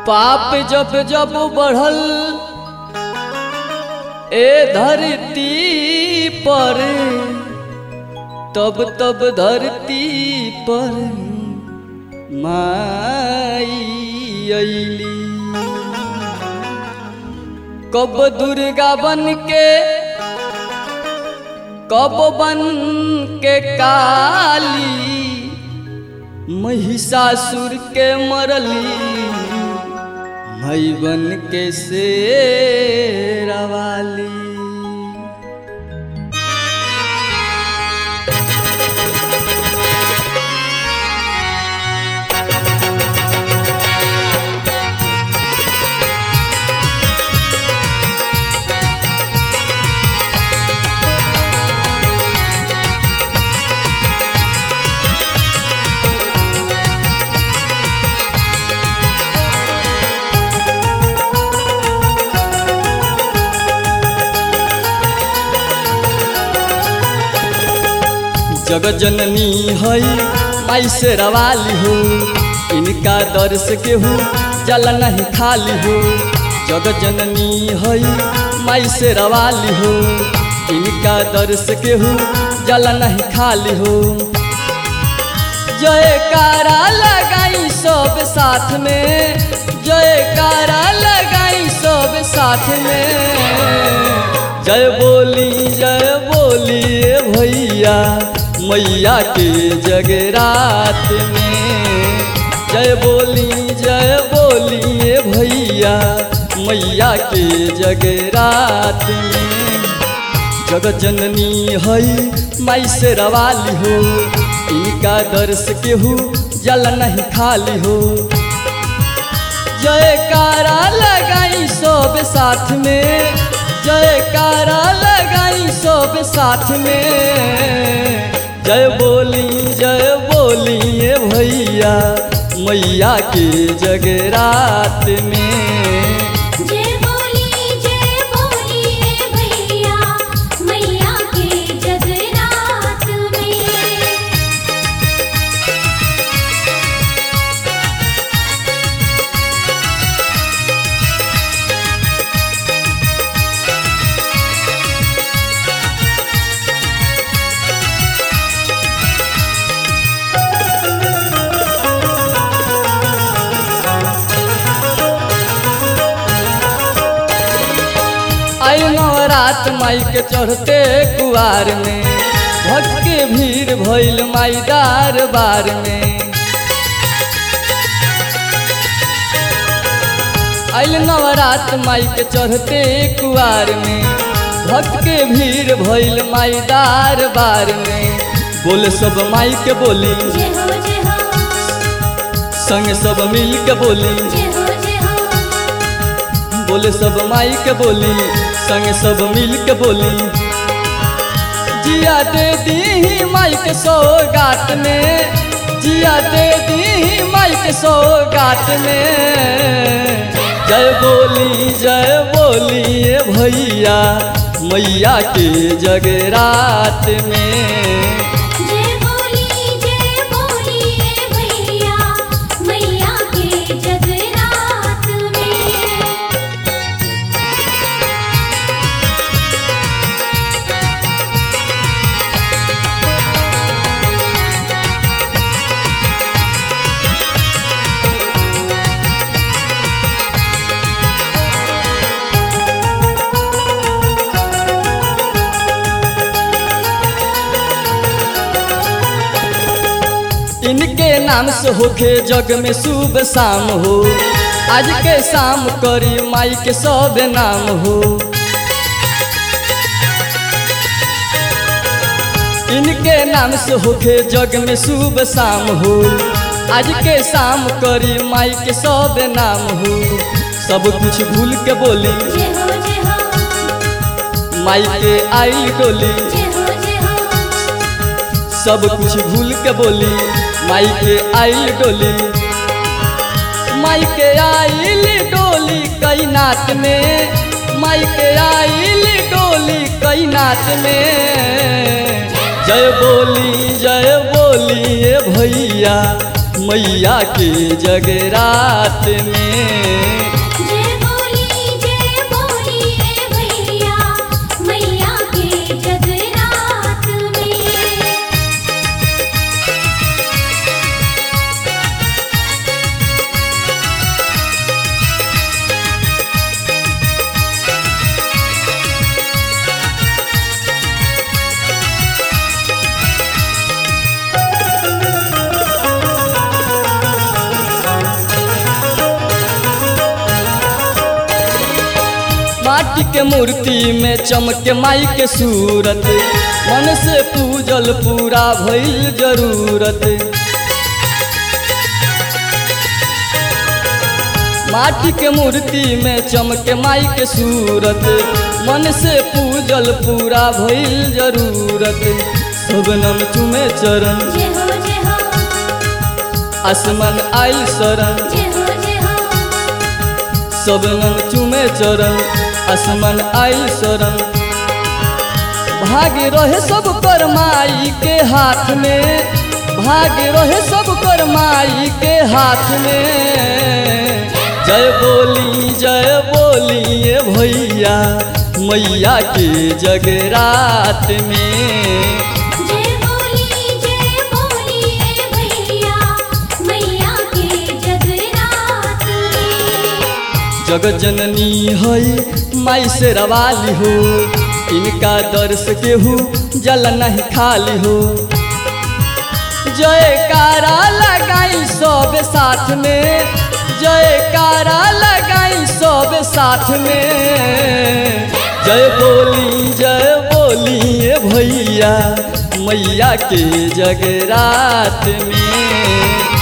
पाप जब जब बढ़ल ए धरती पर तब तब धरती पर माई अइली कब दुर्गा बन के कब बन के काली महिषासुर के मरली मई बन के शेरवाली जगत जननी है माई से रवाली हो इनका दर से केहू जल नहीं खाली हो जगत जननी है माई से रवाली हो इनका दर से केहू जल नहीं खाली हो जयकारा लगाई सब साथ में जयकारा लगाई सब साथ में जय बोली जय बोली ए भैया मैया के जगरात में जय बोली जय बोली ए भैया मैया के जगरात में जगत जननी है माई से रवाली हो इनका दर्श केहू जल नहीं खाली हो जयकारा लगाई सब साथ में जयकारा लगाई सब साथ में जय बोली जय बोली ए भैया मैया के जगरात में जय बोली जय बोली ए भैया मैया के जगरात में आई नवरात माई के चढ़ते कुआर में भक्त के भीड़ भइल माई दरबार में आइल नवरात माई के चढ़ते कुआर में भक्त के भीड़ भइल माई दरबार में बोले सब माई के बोली जय हो जय हो संग सब मिल के बोली जय हो जय हो बोले सब माई के बोली संग सब मिल के बोली जिया दे दी माई के सौगात में जिया दे दी माई के सौगात में जय बोली जय बोली ए भैया मैया के जगरात में जय बोली जय बोली ए भैया मैया के जगरात में इनके नाम से होके जग में शुभ शाम हो आज के शाम करी माई के सब नाम हो इनके नाम से होके जग में शुभ शाम हो आज के शाम करी माई के सब नाम हो सब कुछ भूल के बोली जय हो जय हो माई के आई डोली जय हो जय हो सब कुछ भूल के बोली माई के आई डोली माई के आइल डोली कई नात में माई के आइल डोली कई नात में जय बोली जय बोली ए भैया मैया के जगरात में जय बोली जय बोली ए भैया मैया के जगरात में माटी के मूर्ति में चमके माई के सूरत मन से पूजल पूरा भइल जरूरत माटी के मूर्ति में चमके माई के सूरत मन से पूजल पूरा भइल जरूरत सबनम चुमे चरण जय हो जय हो आसमान आई शरण जय हो जय हो सबनम चुमे चरण आसमान आई शरण भाग्य रहे सब कर माई के हाथ में भाग्य रहे सब कर माई के हाथ में जय बोली जय बोली ये भैया मैया के जगरात में जय बोली जय बोली ए भैया मैया के जगरात में जग जननी है माई से रवाली हो इनका दर्श केहू जल नहीं खाली हो जयकारा लगाई सब साथ में जयकारा लगाई सब साथ में जय बोली जय बोली ये भैया मैया के जगरात में